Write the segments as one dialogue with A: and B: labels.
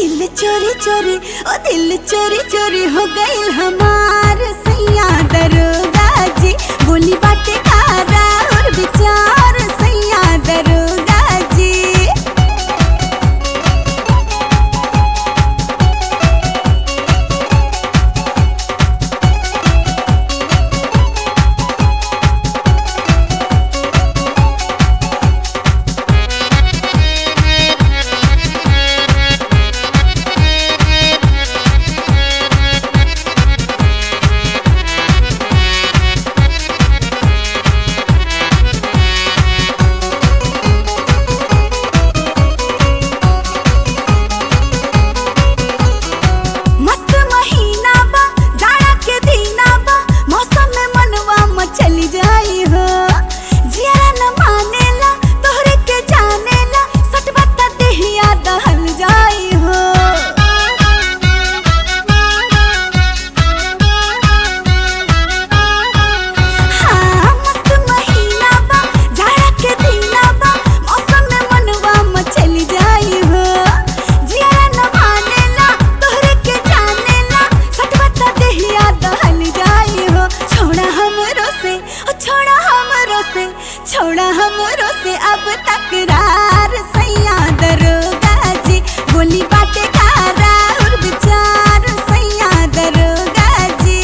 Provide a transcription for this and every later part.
A: दिल चोरी चोरी ओ दिल चोरी चोरी हो गईल हमार सैया दरोगा जी बोली बाटे कारा और विचार सैया दरोगा जी मस्त महीना बा जाड़ा के दीना बा मौसम में मनवा मचली जाई हो जिया न मानेला तोहरे के जानेला सटवा त देहिया दहल जाई हो हाँ, मस्त महीना बा जाड़ा के दीना बा मौसम में मनवा मचली जाई हो जिया न मानेला तोहरे के जानेला सटवा त देहिया दहल जाई हो छोड़ा हमरो से ओ छोड़ा हमरो से छोड़ा हमरो से अब तकरार सैया दरोगा जी बोली बाटे कारा और विचार सैया दरोगा जी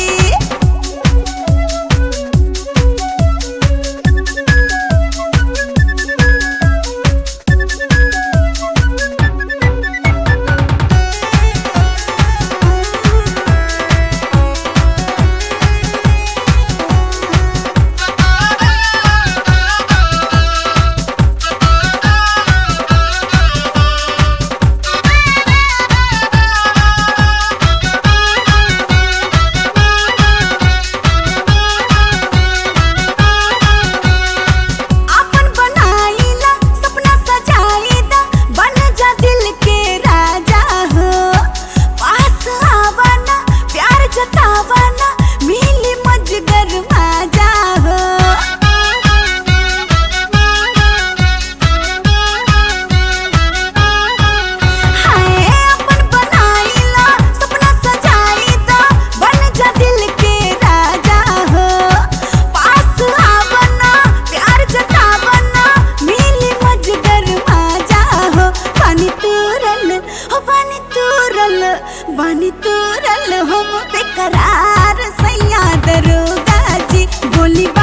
A: आपन बनाईला सपना सजाईदा बन जा दिल के राजा हो पास आवाना प्यार जतावाना मिली मजगर माजा हो हाय अपन बनाईला सपना सजाईदा बन जा दिल के राजा हो पास आवना प्यार जतावना मिली मजगर माजा हो पानी तुरल हो पानी तुरल पानी तुरल हम बेकरार सैया दरोगा जी बोली